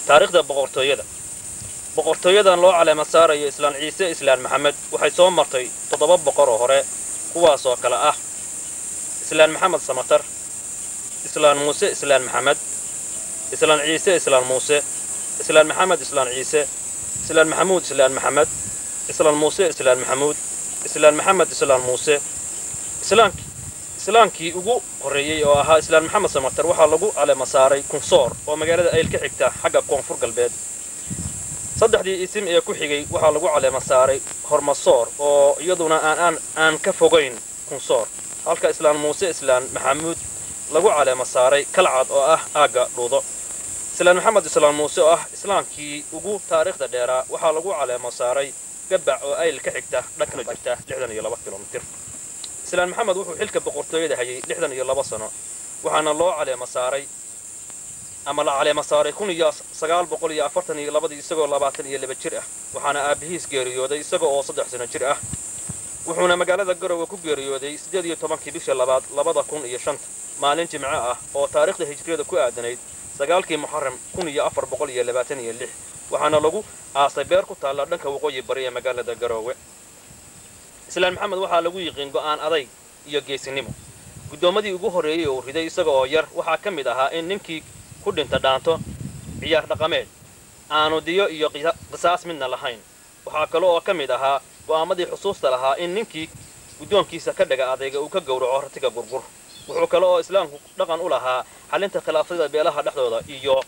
taariikhda boqortooyada boqortooyadan loo caleema saarayo islaan ciise islaan maxamed waxay soo martay toddoba boqor oo hore kuwaasoo kale ah islaan maxamed samatar islaan muuse islaan maxamed islaan ciise islaan muuse islaan maxamed islaan ciise islaan maxamuud islaan maxamed islaan muuse islaan maxamuud islaan maxamed islaan muuse islaamkii islaamkii ugu horreeyey oo ahaa islaan maxamed samatar waxaa lagu caleema saaray kunsoor oo magaalada ayl ka xigta xagga koonfur galbeed saddexdii isim ee ku xigay waxaa lagu caleema saaray hormasoor oo iyaduna aan aan ka fogayn kunsoor halka islaan muuse islaan maxamuud lagu caleema saaray kalcad oo ah aagga dhuudo islaan maxamed islaan muuse oo ah islaamkii ugu taariikhda dheeraa waxaa lagu caleema saaray gabac oo ayl ka xigta dhankana jirta lixdan iyo laba kilomitir islaan maxamed wuxuu xilka boqortooyada hayay lixdan iyo laba sano waxaana loo caleema saaray ama la caleema saaray kun iyo sagaal boqol iyo afartan iyo labadii isagoo labaatan iyo laba jir ah waxaana aabihiis geeriyooday isaga oo saddex sano jir ah wuxuuna magaalada garowe ku geeriyooday siddeed iyo tobankii bisha labaad labada kun iyo shanta maalin jimco ah oo taariikhda hijriyada ku aadanayd sagaalkii muxaram kun iyo afar boqol iyo labaatan iyo lix waxaana lagu aasay beer ku taalla dhanka waqooyi bari ee magaalada garoowe islaan maxamed waxaa lagu yiqiin go'aan adayg iyo geesinimo guddoomadii ugu horreeyey uu riday isaga oo yar waxaa ka mid ahaa in ninkii ku dhinta dhaanto ciyaar dhaqameed aanu diyo iyo qisaas midna lahayn waxaa kale oo ka mid ahaa go'aamadii xusuusta lahaa in ninkii guddoonkiisa ka dhaga adayga uu ka gowraco ratiga gurgur wuxuu kale oo islaamku dhaqan u lahaa xalinta khilaafyada beelaha dhexdooda iyo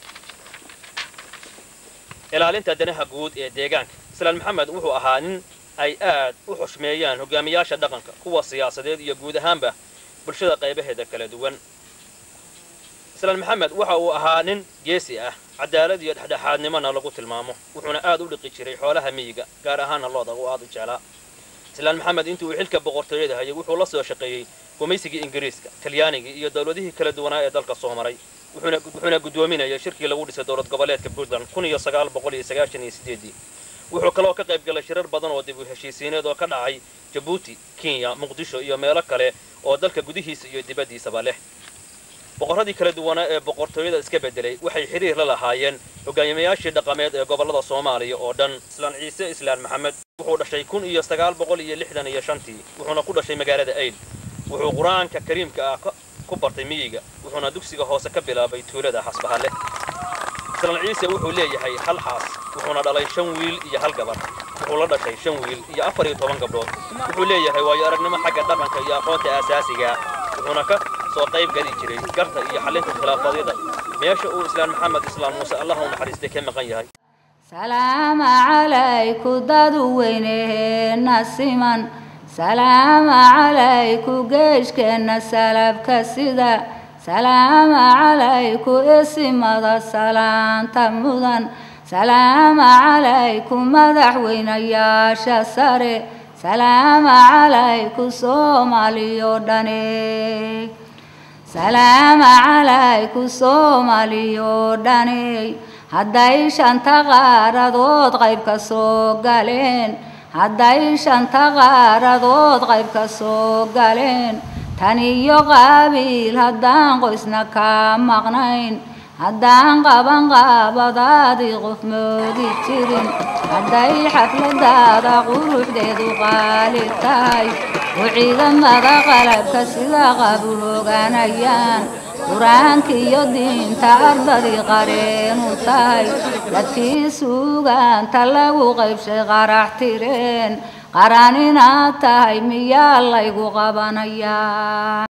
ilaalinta danaha guud ee deegaanka islaan maxamed wuxuu ahaa nin ay aad u xushmeeyaan hogaamiyaasha dhaqanka kuwa siyaasadeed iyo guud ahaanba bulshada qaybaheeda kala duwan islaan maxamed waxa uu ahaa nin geesi ah cadaalad iyo dhexdhexaadnimona lagu tilmaamo wuxuuna aad u dhiqi jiray xoolaha miyiga gaar ahaana looda uu aad u jeclaa islaan maxamed intii uu xilka boqortooyada hayay wuxuu la soo shaqeeyey gumaysigii ingiriiska talyaanigii iyo dowladihii kala duwanaa ee dalka soo maray wuxuuna guddoominayay shirkii lagu dhisay dowlad goboleedka puntland kun iyo sagaal boqol iyo sagaashan iyo sideedii wuxuu kaloo ka qayb galay shirar badan oo dib u heshiisiineed oo ka dhacay jabuuti kenya muqdisho iyo meelo kale oo dalka gudihiisa iyo dibaddiisaba leh boqorradii kala duwanaa ee boqortooyada iska beddelay waxay xiriir la lahaayeen hogaamiyayaashii dhaqameed ee gobollada soomaaliya oo dhan islaan ciise islaan maxamed wuxuu dhashay kun iyo sagaal boqol iyo lixdan iyo shantii wuxuuna ku dhashay magaalada ayl wuxuu qur-aanka kariimka ah ku bartay miyiga wuxuuna dugsiga hoose ka bilaabay tuulada xasbahalle islaan ciise wuxuu leeyahay hal xaas wuxuuna dhalay shan wiil iyo hal gabar wuxuu la dhashay shan wiil iyo afar iyo toban gabdhood wuxuu leeyahay waayo aragnimo xagga dhaqanka iyo aqoonta aasaasiga wuxuuna ka soo qayb geli jiray garta iyo xallinta khilaafadyada meesha uu islaan maxamed islaan muuse allah u naxariistay ka maqan yahay salaama calayku dadu weyneheenna siman salaama calayku geeshkeenna salabka sida salaama calayku isimada salaanta mudan salaama calayku madaxweynayaasha sare salaama calayku soomaaliyo dhane salaama calayku soomaaliyo dhane hadday shanta qaaradood qayb ka soo galeen hadday shanta qaaradood qayb ka soo galeen tan iyo qaabiil haddaan qoysna kaa maqnayn haddaan qaban qaabadaadii qof moodi jirin hadday xafladaada quruxdeedu qaali tahay oo ciidamada qalabka sida qabu hoogaanayaan qur-aanka iyo diinta ardadii qareenu tahay dadkii suugaanta lagu qaybshay qarax tireen qaran inaad tahay miyaa laygu qabanayaa